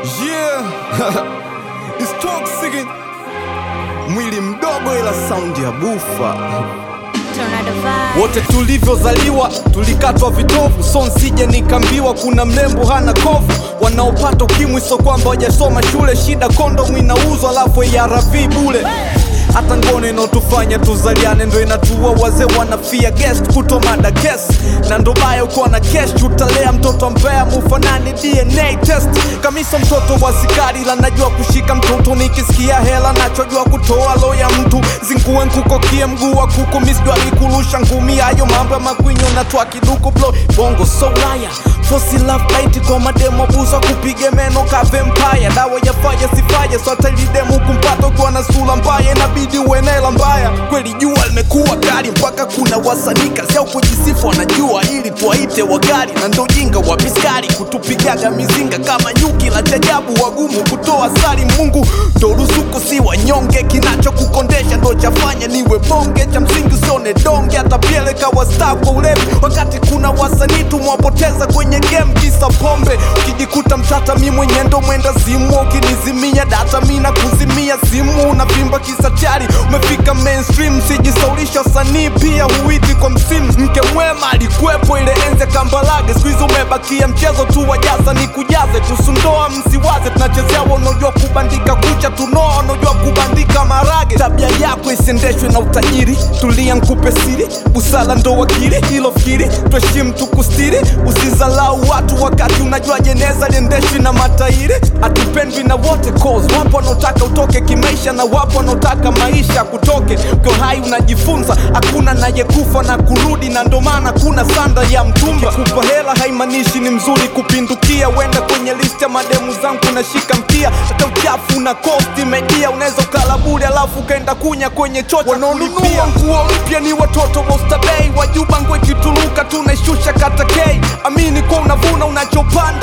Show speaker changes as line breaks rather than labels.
Yeah. It's toxic. Mwili mdogo ila sound ya bufa.
Tornado vibe.
Wote tulivyozaliwa tulikatwa vitovu, so nsije nikambiwa kuna mlembo hana kovu. Wanaopata ukimwi so kwamba wajasoma shule, shida kondomu inauzwa alafu ARV bule hata ngono inaotufanya tuzaliane ndo inatua wazee wanafia guest kutomada kes na ndo baya ukiwa na kesh utalea mtoto mbea mufanani dna test kamisa mtoto wa sikari la najua kushika mtoto nikisikia hela nachojua kutoa lo ya mtu zingue nkukokie mguu wa kuku misjwali kurusha ngumi hayo mambo ya makwinyo natwa kiduku blo bongo so raya fosi love bite kwa mademo buza kupige meno ka vampire dawa ya faya sifaye sotailidemu kumpata ukiwa na sura mbaya inabidi uenela mbaya kweli jua limekuwa kali mpaka kuna wasanii kazi yao kujisifu wanajua ili tuwaite wagali na ndo jinga wa biskari kutupigaga mizinga kama nyuki la chajabu wagumu kutoa sari mungu ndo ruzuku si wanyonge kinachokukondesha ndo chafanya niwe bonge cha msingi usone donge atapieleka wasta kwa ulevi wakati kuna wasanii tumwapoteza kwenye game kisa pombe ukijikuta mtata mi mwenye ndo mwenda zimu ukinizimia data mi na kuzimia simu unavimba kisa chari umefika mainstream sijisaulisha wasanii pia huiti kwa msimu mke mwema alikuwepo ile enze kambalage skuizi umebakia mchezo tu wajaza ni kujaze kusundoa msiwaze tunachezea wanaojua kubandika kucha tunoa wanaojua kubandika marage tabia yako isiendeshwe na utajiri tulia nkupe siri busala ndo wakili hilo fikiri tuheshimu tukustiri usizalau watu wakati unajua jeneza liendeshwi na matairi hatupendwi na wote cause wapo wanaotaka utoke kimaisha na wapo wanaotaka maisha kutoke ukiwa hai unajifunza hakuna nayekufa na kurudi na ndo maana kuna sanda ya mtumba kupa hela haimaanishi ni mzuri kupindukia wenda kwenye list ya mademu zangu nashika mkia hata uchafu na kosti media unaweza ukala bure alafu ukaenda kunya kwenye chocha wanaonunua nguo mpya ni watoto wa ustabei wajuba ngwe kituluka tunaishusha kata k amini kwa unavuna unachopanda